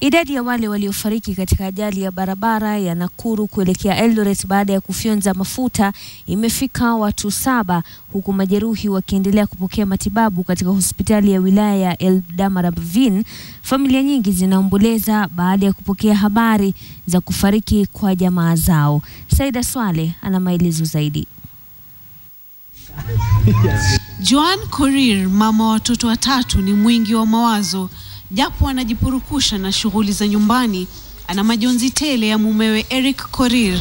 Idadi ya wale waliofariki katika ajali ya barabara ya Nakuru kuelekea Eldoret baada ya kufyonza mafuta imefika watu saba huku majeruhi wakiendelea kupokea matibabu katika hospitali ya wilaya ya Eldamarabvin. Familia nyingi zinaomboleza baada ya kupokea habari za kufariki kwa jamaa zao. Saida Swale ana maelezo zaidi. Joan Korir, mama wa watoto watatu, ni mwingi wa mawazo. Japo anajipurukusha na shughuli za nyumbani, ana majonzi tele ya mumewe Eric Korir,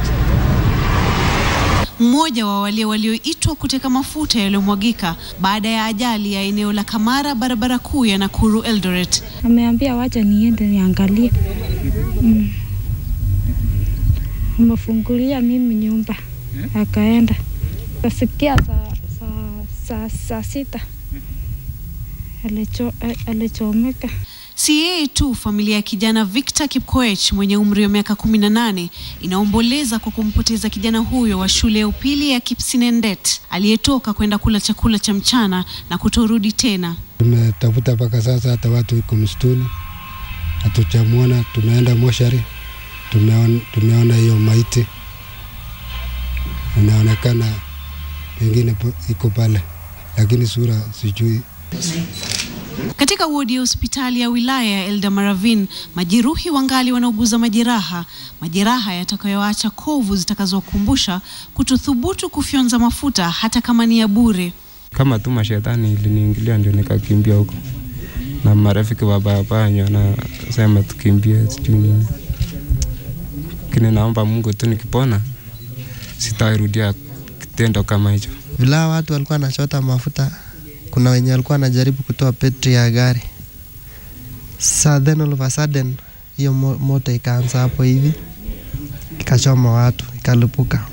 mmoja wa wale walioitwa kuteka mafuta yaliyomwagika baada ya ajali ya eneo la Kamara, barabara kuu ya Nakuru Eldoret. Ameambia wacha niende niangalie. Mm. Amefungulia mimi nyumba akaenda, kasikia saa saa saa saa sita alicho alichomeka. Si yeye tu, familia ya kijana Victor Kipkoech mwenye umri wa miaka kumi na nane inaomboleza kwa kumpoteza kijana huyo wa shule ya upili ya Kipsinendet aliyetoka kwenda kula chakula cha mchana na kutorudi tena. Tumetafuta mpaka sasa, hata watu iko msituni hatujamwona. Tumeenda moshari, tumeona tumeona hiyo maiti inaonekana pengine iko pale, lakini sura sijui. Katika wodi ya hospitali ya wilaya ya Eldamarevin, majeruhi wangali wanauguza majeraha, majeraha yatakayoacha kovu zitakazowakumbusha kutothubutu kufyonza mafuta hata kama ni ya bure. Kama tu mashetani iliniingilia ndio nikakimbia huko, na marafiki wabayabaya wanasema tukimbie sijui nini, lakini naomba Mungu tu nikipona sitairudia kitendo kama hicho. Vila watu walikuwa wanachota mafuta kuna wenye walikuwa wanajaribu kutoa petri ya gari. Sa then all of a sudden hiyo moto ikaanza hapo hivi ikachoma watu ikalipuka,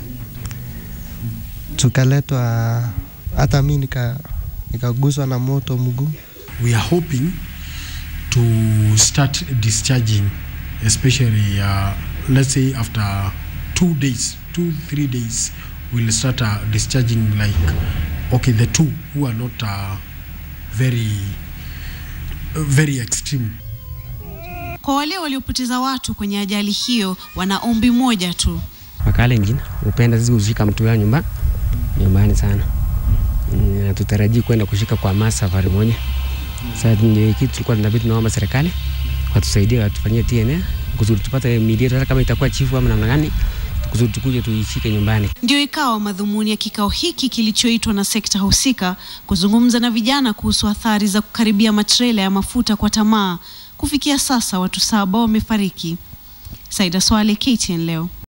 tukaletwa, hata mi nikaguswa nika na moto mguu. We are hoping to start discharging especially uh, let's say after two days, two three days we'll start uh, discharging like okay the two who are not uh, very uh, very extreme. Kwa wale waliopoteza watu kwenye ajali hiyo, wana ombi moja tu. Wakalenjin upenda sisi kushika mtu ya nyumba nyumbani sana, mm, tutarajii kwenda kushika kwa masa safari moja. Sasa ndio kitu tulikuwa tunabidi tunaomba serikali watusaidie, watufanyie TNA kusudi tupate miili yetu, hata kama itakuwa chifu ama namna gani kusudi tukuje tuishike nyumbani. Ndio ikawa madhumuni ya kikao hiki kilichoitwa na sekta husika kuzungumza na vijana kuhusu athari za kukaribia matrela ya mafuta kwa tamaa. Kufikia sasa watu saba wamefariki. Saida Swale, KTN leo.